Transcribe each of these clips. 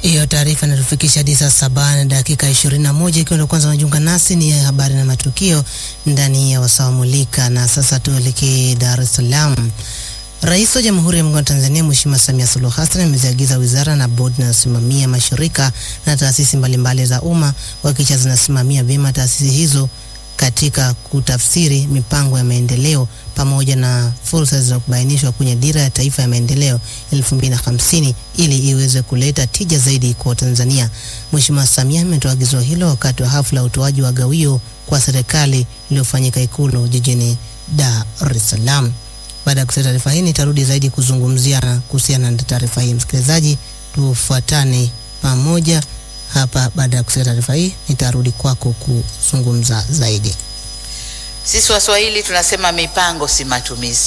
Hiyo taarifa inatufikisha hadi saa saba na dakika ishirini na moja ikiwa ndio kwanza unajiunga nasi, ni habari na matukio ndani ya wasaa mulika. Na sasa tuelekee Dar es Salaam. Rais wa Jamhuri ya Muungano wa Tanzania Mheshimiwa Samia Suluhu Hassan ameziagiza wizara na bodi zinazosimamia mashirika na taasisi mbalimbali za umma kuhakikisha zinasimamia vyema taasisi hizo katika kutafsiri mipango ya maendeleo pamoja na fursa zilizobainishwa kwenye dira ya taifa ya maendeleo 2050 ili iweze kuleta tija zaidi kwa Tanzania. Mheshimiwa Samia ametoa agizo hilo wakati wa hafla ya utoaji wa gawio kwa serikali iliyofanyika Ikulu jijini Dar es Salaam. Baada ya kusikia taarifa hii, nitarudi zaidi kuzungumzia kuhusiana na taarifa hii. Msikilizaji, tufuatane pamoja hapa. Baada ya kusikia taarifa hii, nitarudi kwako kuzungumza zaidi. Sisi Waswahili tunasema mipango si matumizi.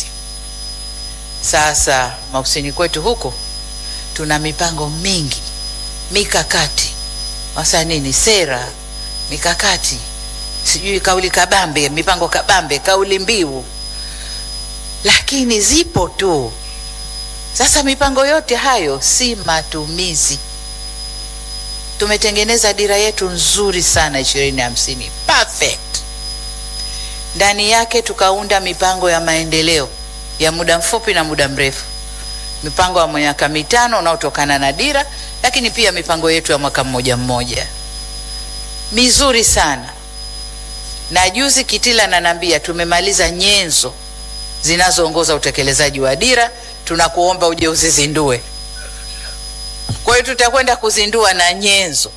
Sasa maofisini kwetu huko tuna mipango mingi, mikakati, wasa nini, sera, mikakati, sijui kauli kabambe, mipango kabambe, kauli mbiu, lakini zipo tu. Sasa mipango yote hayo si matumizi. Tumetengeneza dira yetu nzuri sana ishirini hamsini, perfect ndani yake tukaunda mipango ya maendeleo ya muda mfupi na muda mrefu, mipango ya miaka mitano unaotokana na dira, lakini pia mipango yetu ya mwaka mmoja mmoja mizuri sana. Na juzi Kitila nanambia tumemaliza nyenzo zinazoongoza utekelezaji wa dira, tunakuomba uje uzizindue. Kwa hiyo tutakwenda kuzindua na nyenzo,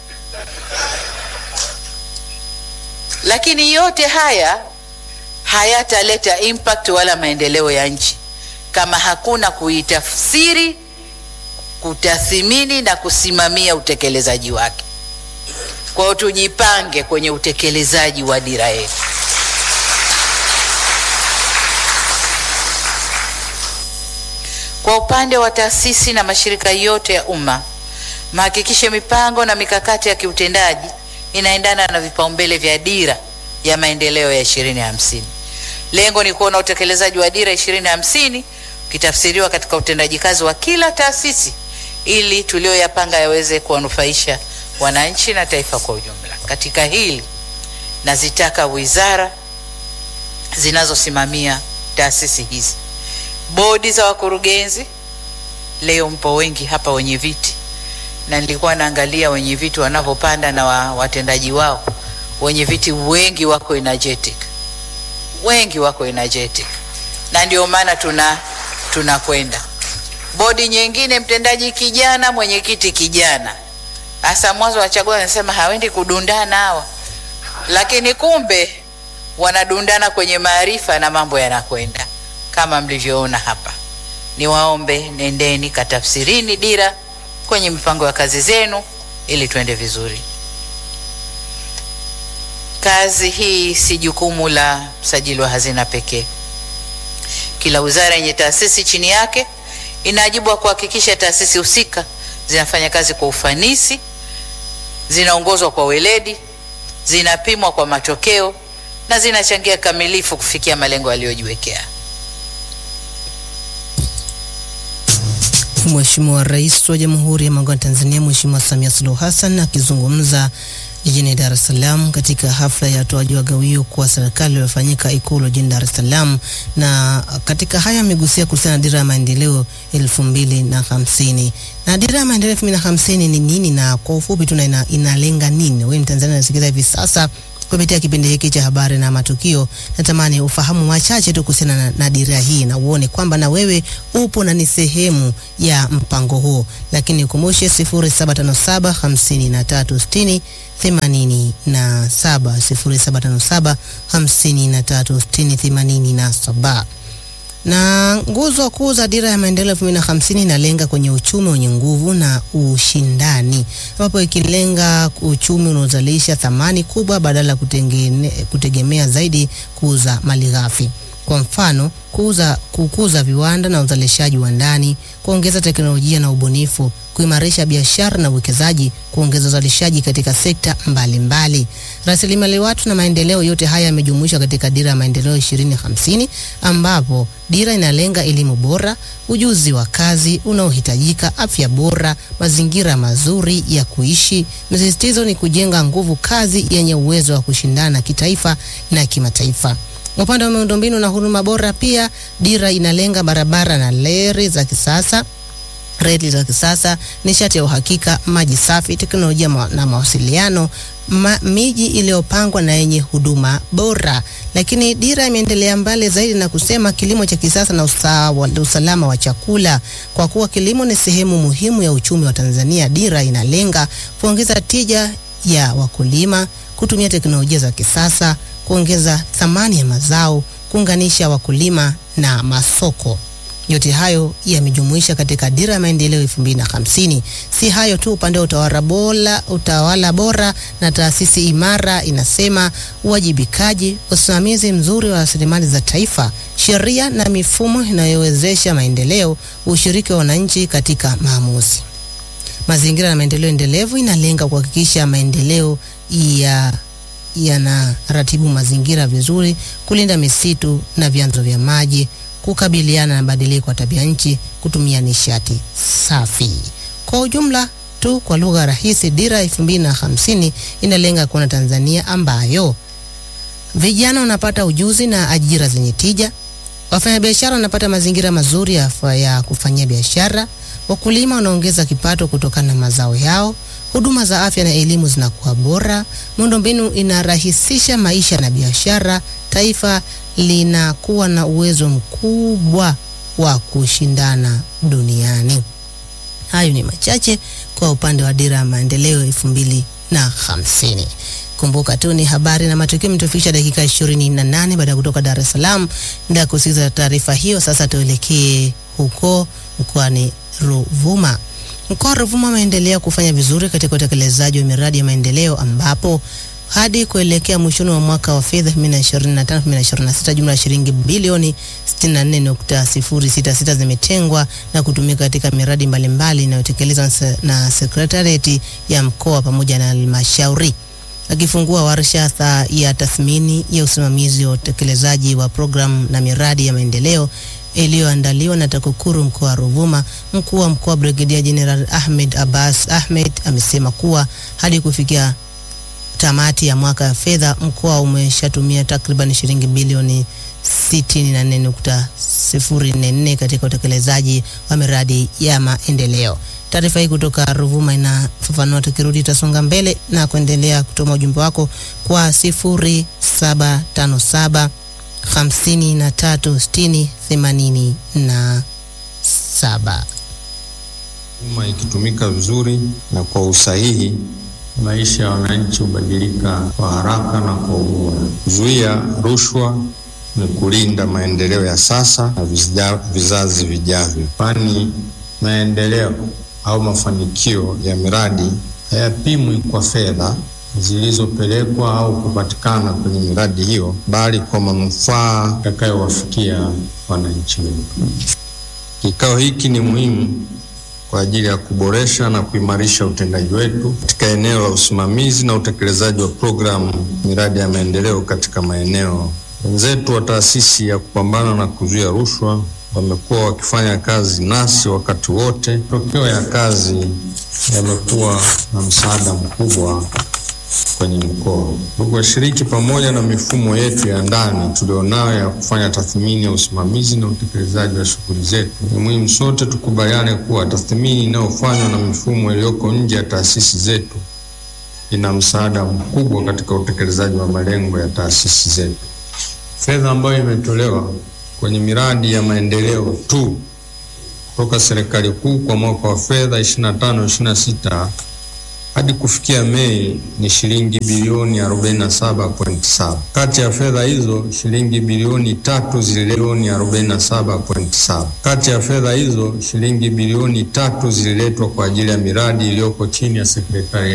lakini yote haya hayataleta impact wala maendeleo ya nchi kama hakuna kuitafsiri, kutathimini na kusimamia utekelezaji wake. Kwa hiyo tujipange kwenye utekelezaji wa dira yetu. Kwa upande wa taasisi na mashirika yote ya umma, mhakikishe mipango na mikakati ya kiutendaji inaendana na vipaumbele vya dira ya maendeleo ya ishirini hamsini. Lengo ni kuona utekelezaji wa dira ishirini hamsini ukitafsiriwa katika utendaji kazi wa kila taasisi ili tulioyapanga yaweze kuwanufaisha wananchi na taifa kwa ujumla. Katika hili nazitaka wizara zinazosimamia taasisi hizi, bodi za wakurugenzi. Leo mpo wengi hapa wenye viti, na nilikuwa naangalia wenye viti wanavyopanda na wa, watendaji wao wenye viti wengi wako energetic, wengi wako energetic, na ndio maana tuna tunakwenda bodi nyingine, mtendaji kijana, mwenyekiti kijana. Hasa mwanzo wachagua wanasema hawendi kudundana hawa, lakini kumbe wanadundana kwenye maarifa na mambo yanakwenda kama mlivyoona hapa. Niwaombe, nendeni katafsirini dira kwenye mipango ya kazi zenu ili tuende vizuri. Kazi hii si jukumu la msajili wa hazina pekee. Kila wizara yenye taasisi chini yake ina wajibu wa kuhakikisha taasisi husika zinafanya kazi kwa ufanisi, zinaongozwa kwa weledi, zinapimwa kwa matokeo na zinachangia kamilifu kufikia malengo yaliyojiwekea. Mheshimiwa Rais wa Jamhuri ya Muungano wa Tanzania Mheshimiwa Samia Suluhu Hassan akizungumza jijini Dar es Salaam katika hafla ya utoaji wa gawio kwa serikali iliyofanyika Ikulu jijini Dar es Salaam. Na katika haya amegusia kuhusiana na dira ya maendeleo elfu mbili na hamsini. Na dira ya maendeleo elfu mbili na hamsini ni nini, na kwa ufupi tu ina, inalenga nini? Wewe Mtanzania unasikiza hivi sasa kupitia kipindi hiki cha habari na matukio, natamani ufahamu machache tu kuhusiana na, na dira hii na uone kwamba na wewe upo na ni sehemu ya mpango huo, lakini ukumbushe 0757 5360 87 0757 5360 87 na nguzo kuu za dira ya maendeleo elfu mbili na hamsini inalenga kwenye uchumi wenye nguvu na ushindani, ambapo ikilenga uchumi unaozalisha thamani kubwa badala ya kutegemea zaidi kuuza mali ghafi. Kwa mfano, kuuza, kukuza viwanda na uzalishaji wa ndani, kuongeza teknolojia na ubunifu, kuimarisha biashara na uwekezaji, kuongeza uzalishaji katika sekta mbalimbali. Rasilimali watu na maendeleo, yote haya yamejumuishwa katika dira ya maendeleo 2050 ambapo dira inalenga elimu bora, ujuzi wa kazi unaohitajika, afya bora, mazingira mazuri ya kuishi. Msisitizo ni kujenga nguvu kazi yenye uwezo wa kushindana kitaifa na kimataifa. Upande wa miundombinu na huduma bora, pia dira inalenga barabara na leri za kisasa reli za kisasa, nishati ya uhakika, maji safi, teknolojia ma na mawasiliano, ma miji iliyopangwa na yenye huduma bora. Lakini dira imeendelea mbali zaidi na kusema kilimo cha kisasa na usawa, usalama wa chakula. Kwa kuwa kilimo ni sehemu muhimu ya uchumi wa Tanzania, dira inalenga kuongeza tija ya wakulima, kutumia teknolojia za kisasa, kuongeza thamani ya mazao, kuunganisha wakulima na masoko. Yote hayo yamejumuisha katika dira ya maendeleo 2050. Si hayo tu, upande wa utawala bora, utawala bora na taasisi imara inasema uwajibikaji, usimamizi mzuri wa rasilimali za taifa, sheria na mifumo inayowezesha maendeleo, ushiriki wa wananchi katika maamuzi. Mazingira na maendeleo endelevu inalenga kuhakikisha maendeleo ya yanaratibu mazingira vizuri, kulinda misitu na vyanzo vya maji kukabiliana na mabadiliko ya tabia nchi, kutumia nishati safi. Kwa ujumla tu, kwa lugha rahisi, dira 2050 inalenga kuona Tanzania ambayo vijana wanapata ujuzi na ajira zenye tija, wafanyabiashara wanapata mazingira mazuri ya, ya kufanyia biashara, wakulima wanaongeza kipato kutokana na mazao yao, huduma za afya na elimu zinakuwa bora, miundombinu inarahisisha maisha na biashara, taifa linakuwa na uwezo mkubwa wa kushindana duniani. Hayo ni machache kwa upande wa dira ya maendeleo elfu mbili na hamsini. Kumbuka tu ni habari na matukio mtufikisha dakika ishirini na nane baada ya kutoka Dar es Salaam. Nda kusikiza taarifa hiyo, sasa tuelekee huko mkoani Ruvuma. Mkoa wa Ruvuma umeendelea kufanya vizuri katika utekelezaji wa miradi ya maendeleo ambapo hadi kuelekea mwishoni wa mwaka wa fedha 2025-2026 jumla ya shilingi bilioni 64.066 zimetengwa na kutumika katika miradi mbalimbali inayotekelezwa na sekretarieti ya mkoa pamoja na halmashauri. Akifungua warsha ya tathmini ya usimamizi wa utekelezaji wa programu na miradi ya maendeleo iliyoandaliwa na TAKUKURU mkoa wa Ruvuma, mkuu wa mkoa Brigedia General Ahmed Abbas Ahmed amesema kuwa hadi kufikia tamati ya mwaka wa fedha mkoa umeshatumia takriban shilingi bilioni 64.044 katika utekelezaji wa miradi ya maendeleo. Taarifa hii kutoka Ruvuma inafafanua. Tukirudi tutasonga mbele na kuendelea kutuma ujumbe wako kwa 0757 53 60 87. Umma ikitumika vizuri na kwa usahihi maisha ya wananchi hubadilika kwa haraka na kwa ubora. Kuzuia rushwa ni kulinda maendeleo ya sasa na vizja, vizazi vijavyo, kwani maendeleo au mafanikio ya miradi hayapimwi kwa fedha zilizopelekwa au kupatikana kwenye miradi hiyo, bali kwa manufaa yatakayowafikia wananchi wetu. Kikao hiki ni muhimu kwa ajili ya kuboresha na kuimarisha utendaji wetu katika eneo la usimamizi na utekelezaji wa programu miradi ya maendeleo katika maeneo. Wenzetu wa taasisi ya kupambana na kuzuia rushwa wamekuwa wakifanya kazi nasi wakati wote. Matokeo ya kazi yamekuwa na msaada mkubwa kwenye mkoa. Ndugu washiriki, pamoja na mifumo yetu ya ndani tulionayo ya kufanya tathmini ya usimamizi na utekelezaji wa shughuli zetu, ni muhimu sote tukubaliane kuwa tathmini inayofanywa na mifumo iliyoko nje ya taasisi zetu ina msaada mkubwa katika utekelezaji wa malengo ya taasisi zetu. Fedha ambayo imetolewa kwenye miradi ya maendeleo tu kutoka serikali kuu kwa mwaka wa fedha 25 26 hadi kufikia Mei ni shilingi bilioni 47.7. Kati ya fedha hizo shilingi bilioni tatu zililetwa 47.7. Kati ya fedha hizo shilingi bilioni tatu zililetwa kwa ajili ya miradi iliyoko chini ya sekretarieti